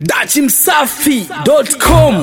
dachimsafi.com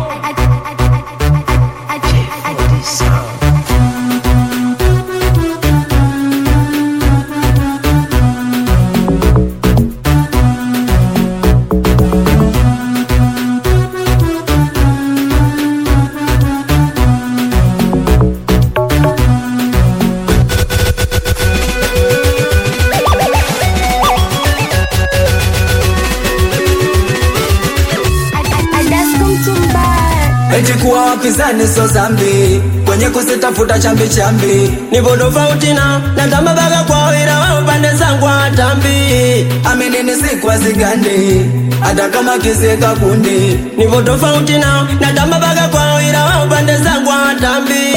Eti kuwa wapinzani so zambi kwenye kusitafuta chambi chambi nipo tofauti na natamba baka kwao ila wao pande zangu hatambi aminini sikwa zigandi hata kama kisika kundi nipo tofauti na natamba baka kwao ila wao pande zangu hatambi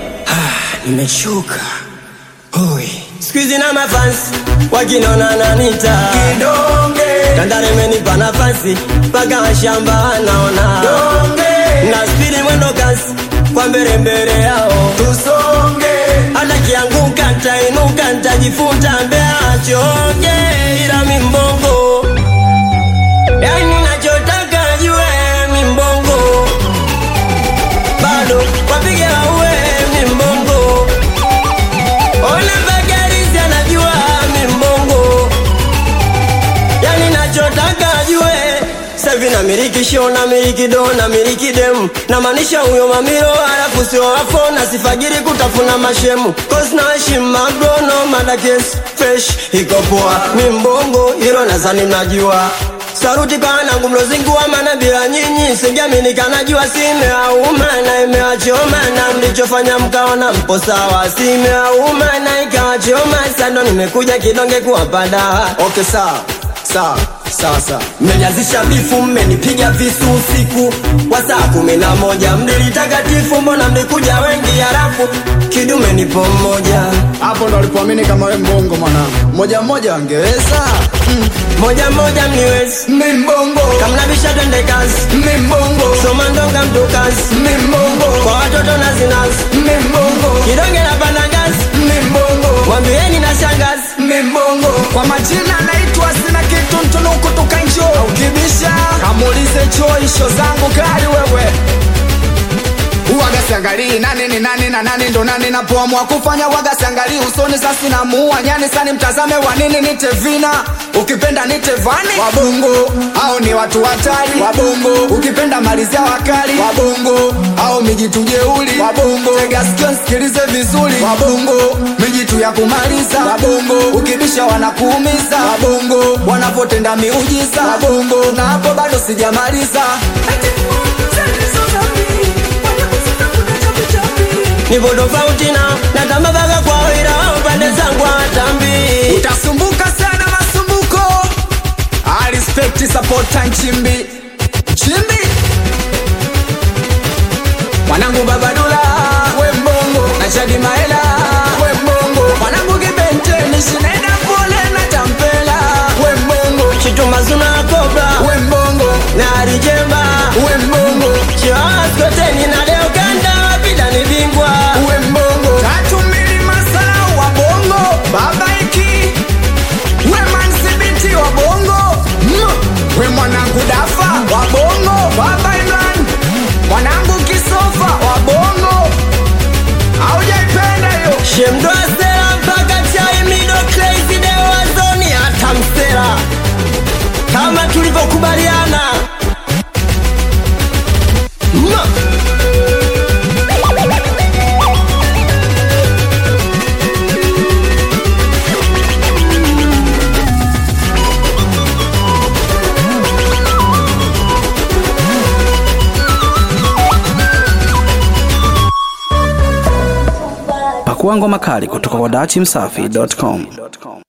nimeshuka Oi. skuizi na mafansi wakinona nanita kidonge tandare menipa nafasi mpaka washamba anaona donge na spidi mwendo kasi kwa mbele mbele yao tusonge hata kianguka ntainuka ntajifunta mbea choge ila mimbongo yani nachotaka jue mimbongo bado wapige waue mimbongo ona bagarizi anajua mimbongo yani nachotaka jue savi na miliki show na miliki do na miliki demu na maanisha huyo mamiro alafu sio wafo na sifagiri kutafuna mashemu cause na heshima magrono madakes fresh iko poa mimbongo hilo nadhani mnajua saruti kwa wanangu mlozingua mana bila nyinyi singiamini kanajua simeauma na imewachoma na mlichofanya mkaona mpo sawa simeauma na ikawachoma sando nimekuja kidonge kuwapada okay sawa sawa sawa sawa mmelianzisha bifu mmenipiga visu usiku wa saa kumi na moja mdilitakatifu mbona mlikuja wengi halafu kidume nipo mmoja hapo ndo alipoamini kama we mbongo mwanangu moja moja wangeweza moja moja mniwezi mimbongo kamnabisha twende kazi mimbongo soma ndonga mtu kazi mimbongo kwa watoto na zinazi mimbongo kidonge na panda ngazi mimbongo mwambieni na shangazi mimbongo kwa majina naitwa sina kitu mtunuku tukanjo ukibisha kamuulize choisho zangu kali wewe uwaga siangalii nani ni nani na nani ndo nani napoamua kufanya waga siangalii usoni sasi na muua nyani sani mtazame wa nini nite vina ukipenda nite vani wabongo au ni watu hatari wabongo ukipenda malizia wakali wabongo au mijitu jeuli wabongo tega sikio sikilize vizuri wabongo mijitu ya kumaliza wabongo ukibisha wanakuumiza wabongo wanapotenda miujiza wabongo na hapo bado sijamaliza nipo tofauti na natamba baka kwao ila wao pande zangu hatambi utasumbuka sana masumbuko I respect supporta nchimbi nchimbi mwanangu babadula we mbongo na chadi maela we mbongo mwanangu kibenteni shineda pole na tampela we mbongo chitumazuna kobra we mbongo na arijemba we mbongo chiwaskoteni na leo kanda wapida ni bingwa we mbongo tatu mbili masala wa bongo baba iki we mansibiti wa bongo mm. we mwanangu dafa wa bongo baba imran mwanangu kisofa wa bongo aujaipenda hiyo shemdoa sera mpaka chai mido crazy dewazoni hata msera kama tulivyokubaliana Ma. pakua ngoma kali kutoka kwa dachimsafi.com